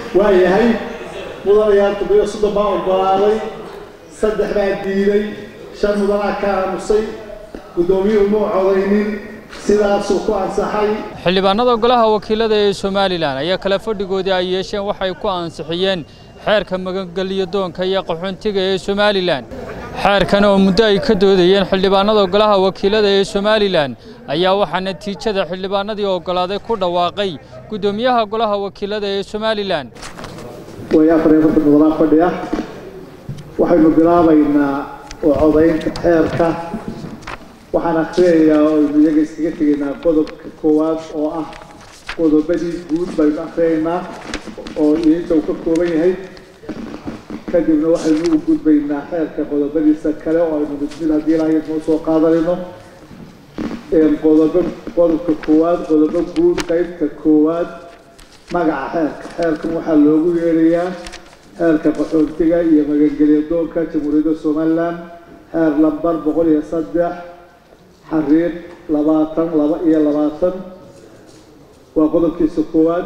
waayahay mudanayaal toddobiyo soddon baa oggolaaday saddex baa diiday shan mudanaa ka aamusay guddoomiyuhu muu codaynin sidaasuu ku ansaxay xildhibaanada golaha wakiilada ee somalilan ayaa kale fadhigoodii ay yeesheen waxay ku ansixiyeen xeerka magangelyo doonka iyo qaxoontiga ee somalilan xeerkan oo muddo ay ka doodayeen xildhibaanada golaha wakiilada ee somalilan ayaa waxaa natiijada xildhibaanadii oggolaaday ku dhawaaqay guddoomiyaha golaha wakiilada ee somalilan way afar iyo konton mudanaa fadhi ah waxaynu bilaabaynaa oo codaynta xeerka waxaan akhriyayaa oo aynu iyaga iskaga tegaynaa qodobka koowaad oo ah qodobadii guud baynu akhriyaynaa oo iinta uu ka kooban yahay kadibna waxaynu u gudbaynaa xeerka qodobadiisa kale oo aynu mid mid haddii ilaahay noo soo qaadanayno qodobo qodobka koowaad qodobo guud qaybta koowaad magaca xeerka xeerkan waxaa loogu yeerayaa xeerka qaxoontiga iyo magangelya doonka jamhuuriyadda somalilan xeer lambar boqol iyo saddex xariiq labaatan laba iyo labaatan waa qodobkiisa koowaad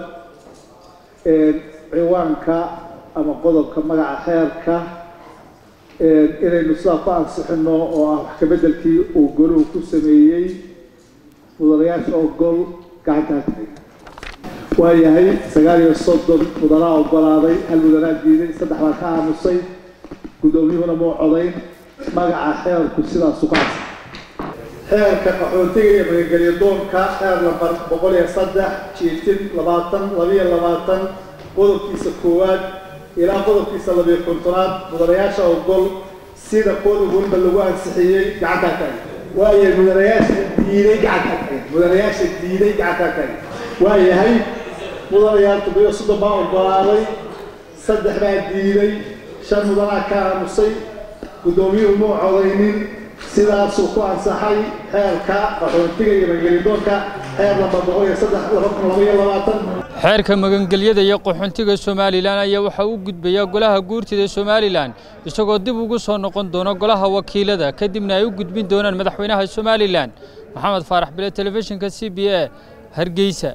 ciwaanka ama qodobka magaca xeerka inaynu sidaa ku ansixino oo ah wax kabeddelkii uu goluhu ku sameeyey mudanayaasha ogol gacantaa waayahay sagaal iyo soddon mudanaa oggolaaday hal mudanaa diiday saddex baa ka aamusay guddoomiyuhuna muu codayn magaca xeerku sidaasu ku ansaxay xeerka qaxootiga iyo magangelyo doonka xeer lambar boqol iyo saddex jiitin labaatan labiyo labaatan qodobkiisa koowaad ilaa qodobkiisa labiyo kontonaad mudanayaasha ogol sida qodob walba lagu ansixiyey gacantaa taagay waayahay mudanayaasha diiday gacantaa taagay mudanayaasha diiday gacantaa taagay waayahay mudanayaal toddobiyo soddon baa oggolaaday saddex baa diiday shan mudanaa ka aamusay guddoomiyuhu muu codaynin sidaasuu ku ansaxay xeerka qaxoontiga iyo magelidoonka xeer lamba boqol iyo saddex laba kun laba iyo labaatan xeerka magangelyada iyo qaxoontiga somalilan ayaa waxaa u gudbaya golaha guurtida somalilan isagoo dib ugu soo noqon doona golaha wakiilada kadibna ay u gudbin doonaan madaxweynaha somalilan maxamed faarax bile telefishinka c b a hargeysa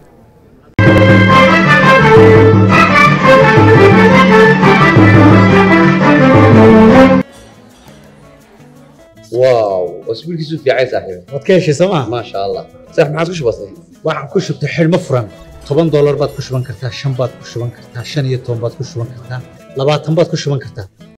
واو واسبوعك في عايز صاحبي waad ka heshay sooma ما شاء الله صح ما عاد وش بصير waxaan ku shubtay xidhmo furan toban doolar baad ku shuban kartaa shan baad ku shuban kartaa shan iyo toban baad ku shuban kartaa labaatan baad ku shuban kartaa